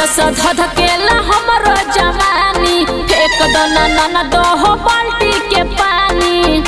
जैसा धधकेला हमरो जवानी फेंक दो ना ना ना दो हो बाल्टी के पानी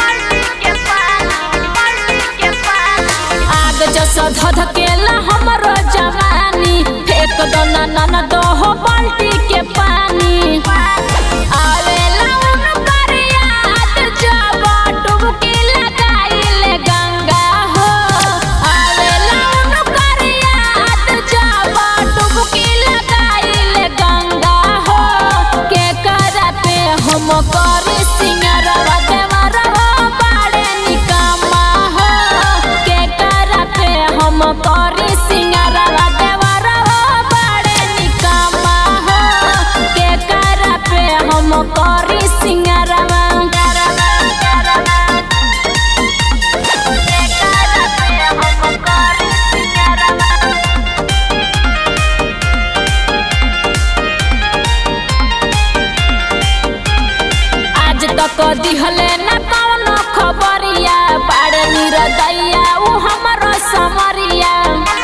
आग जैसा धधकेला हमरो जवानी फेंक दो ना ना ना दो हो बाल्टी के पानी आवेला उनकर याद जब डुबकी लगाइले गंगा हो आवेला उनकर याद जब डुबकी लगाइले गंगा हो के करते हम करी सिंगरवा देवरवा बाड़े निकम्मा हो के करते हम करी सिंगरवा देवरवा बाड़े निकम्मा हो के करते हम करी सिंगरवा के करते हम करी सिंगरवा आज तक दिहले न कौनो खबरिया बाड़े निरदैया उ हमरो समरिया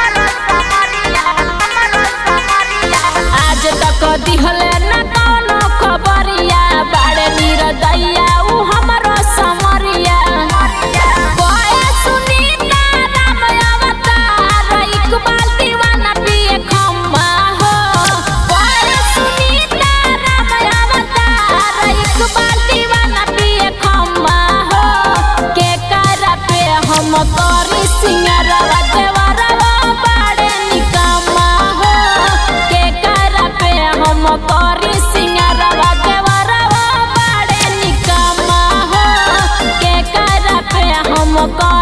आज तक दिहले न कौनो खबरिया बाड़े निरदैया उ हमरो समरिया कोए सुनीता राम अवतार इकबाल दीवाना पिए खम्मा हो कोए सुनीता राम अवतार इकबाल दीवाना पिए खम्मा हो के करा पे हम करी सिंगरवा देवरवा बाड़े निकम्मा हो के करा पे हम करी सिंगरवा देवरवा बाड़े निकम्मा हो के करा पे हम करी